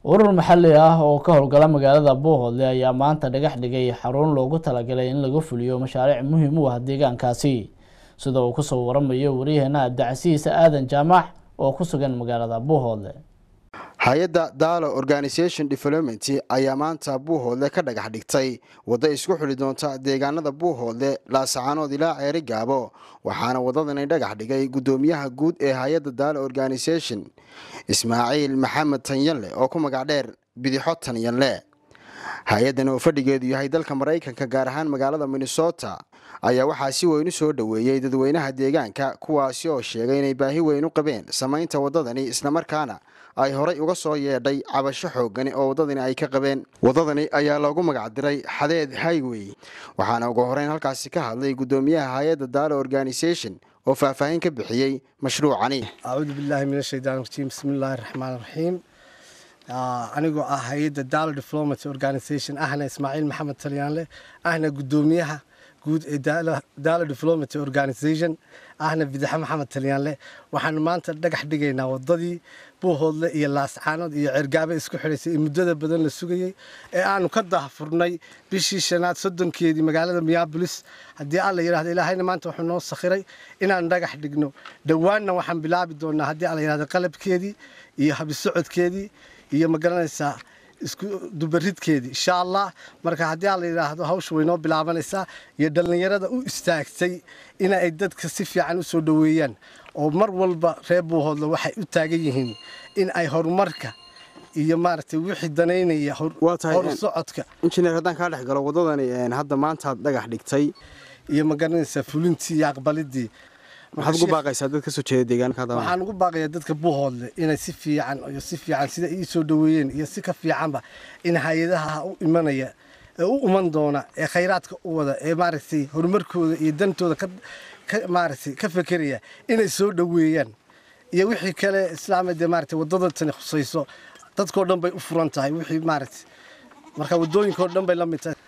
urur maxalli ah oo ka howlgala magaalada buuhoodle ayaa maanta dhagax dhigay xarun loogu talagalay in laga fuliyo mashaariic muhiim u ah deegaankaasi sida uu kusoo waramayo waryaheena abdicasiis aadan jaamac oo ku sugan magaalada buuhoodle hay-adda daalo organisation development ayaa maanta buuhoodle ka dhagax dhigtay waddo isku xuli doonta deegaanada buuhoodle laasacaanood ilaa ceeri gaabo waxaana wadadani dhagax dhigay guddoomiyaha guud ee hay-adda daalo organisation ismaaciil maxamed tanyanle oo ku magac dheer bidixo tanyanle hay-addan oo fadhigeedu yahay dalka maraykanka gaar ahaan magaalada minnesota ayaa waxaa si weyn u soo dhoweeyey dadweynaha deegaanka kuwaasi oo sheegay inay baahi weyn u qabeen samaynta waddadani islamarkaana ay horay uga soo yeedhay cabasho xoogani oo waddadani ay ka qabeen waddadani ayaa loogu magacdiray xadeed highwey waxaana ugu horeyn halkaasi ka hadlay guddoomiyaha hay-adda daalo organisation oo faahfaahin ka bixiyey mashruucani acuudu billaahi min ashaytaan rajiim bismillaahi raxmaan raxiim anigoo ah hay-adda daalo diplomaty organisation ahna ismaaciil maxamed talyaanle ahna guddoomiyaha guud ee daalo diplomaty organisation ahna bidaxe maxamed talyaanle waxaanu maanta dhagax dhigaynaa wadadii buuhoodle iyo laascaanood iyo ceergaabe isku xidhaysay ee muddada badan la sugayey ee aanu ka dahfurnay bishii shanaad soddonkeedii magaalada miyabolis haddii alla yidhahdo ilaahayna maanta wuxuu noo sakhiray inaan dhagax dhigno dhowaanna waxaan bilaabi doonaa haddii alla yidhahdo qalabkeedii iyo habisocodkeedii iyo magaranaysaa isku dubaridkeedii insha allah marka haddii alla yidhaahdo hawsha way noo bilaabanaysaa iyo dhallinyarada u istaagtay in ay dadka si fiican u soo dhoweeyaan oo mar walba reer buuhoodle waxay u taagan yihiin in ay horumarka iyo maaragtay wixii danaynaya horu socodka injineer haddaan kaa dhex galo waddadani hadda maantaad dhagax dhigtay iyo magaranaysaa fulintii iyo aqbalidii waxaad ugu baaqaysaa dad kasoo jeeda deegaanka waxaan ugu baaqayaa dadka buuhoodle inay si fiican iyo si fiican sida ii soo dhoweeyeen iyo si ka fiicanba in hay-adaha u imanaya ee u iman doona ee khayraadka u wada ee maaragtay horumarkooda iyo dantooda ka maaragtay ka fekeraya inay soo dhoweeyaan iyo wixii kale islaama dee maaragtay waddada tani khusayso dadkoo dhan bay u furan tahay wixii maaragtay marka waddooyinkao dhan bay la mid tahay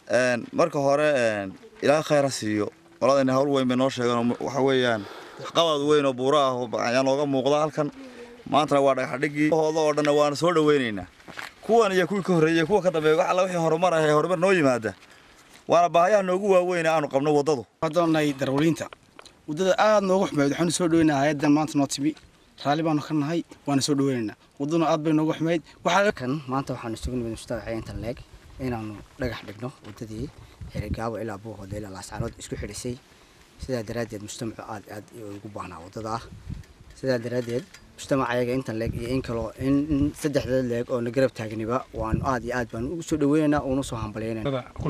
marka hore ilaa khayra siiyo qoladani hawl weyn bay noo sheegeen waxa weeyaan qabad weyn oo buuro ah oo ayaa nooga muuqda halkan maantana waa dhagaxdhigii hooda oo dhanna waana soo dhaweynaynaa kuwan iyo kuwii ka horreeyey kuwa ka dambeeya wax alla wixii horumar ah ee horumar noo yimaada waana baahayaha noogu waaweyn aanu qabno waddadu doonay darwaliinta waddada aad noogu xumeyd waxaanu soo dhaweynaa hay-addan maanta noo timi raalli baanu ka nahay waana soo dhaweynaynaa waddaduna aad bay noogu xumeyd kan maanta waxaanu isugu nimid mustadaxa intan leeg inaanu dhagax dhigno waddadii xerigaabo ilaa buuhoodle ilaa laascaanood isku xidhisay sidaa daraaddeed mujtamacu aad aad ugu baahnaa waddada ah sidaa daraaddeed mujtamac ayaga intan leeg iyo in kaloo in saddexda leeg oo na garab taagniba waanu aad iyo aad baanu ugu soo dhaweynaynaa uuna soo hambalyaynayna ku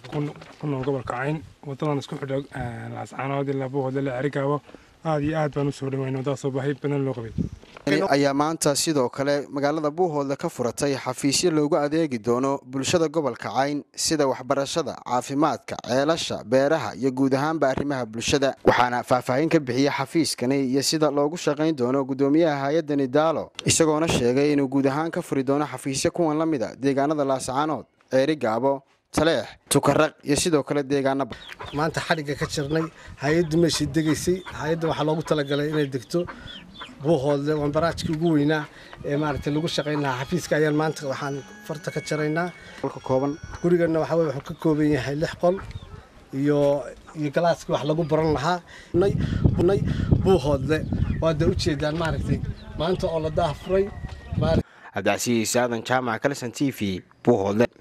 nool gobolka cayn waddadan isku xidho laascaanood ilaa buuhoodle ilaa xerigaabo aad iyo aad baan u soo dhaweynay waddadaasoo baahi badan loo qabay ayaa maanta sidoo kale magaalada buuhoodle ka furatay xafiisyo loogu adeegi doono bulshada gobolka cayn sida waxbarashada caafimaadka ceelasha beeraha iyo guud ahaanba arrimaha bulshada waxaana faahfaahin ka bixiyey xafiiskani iyo sida loogu shaqayn doono guddoomiyaha hay-addani daalo isagoona sheegay inuu guud ahaan ka furi doono xafiisyo kuwan la mid a deegaanada laasacaanood ceeri gaabo taleex tukaraq iyo sidoo kale deegaanaba maanta xadhigga ka jirnay hay-addu meeshii degaysay hay-adda waxaa loogu talagalay inay degto buuhoodle waan baraajkii ugu weynaa ee maaragtay lagu shaqayn lahaa xafiiska ayaan maanta waxaan farta ka jaraynaa kooban guriganna waxaa weye wuxuu ka kooban yahay lix qol iyo iyo galaaskii wax lagu baran lahaa nay buuhoodle waad ujeedaan maaragtay maanta oo la daahfuray cabdicasiis aadan jaamac kalson t v buuhoodle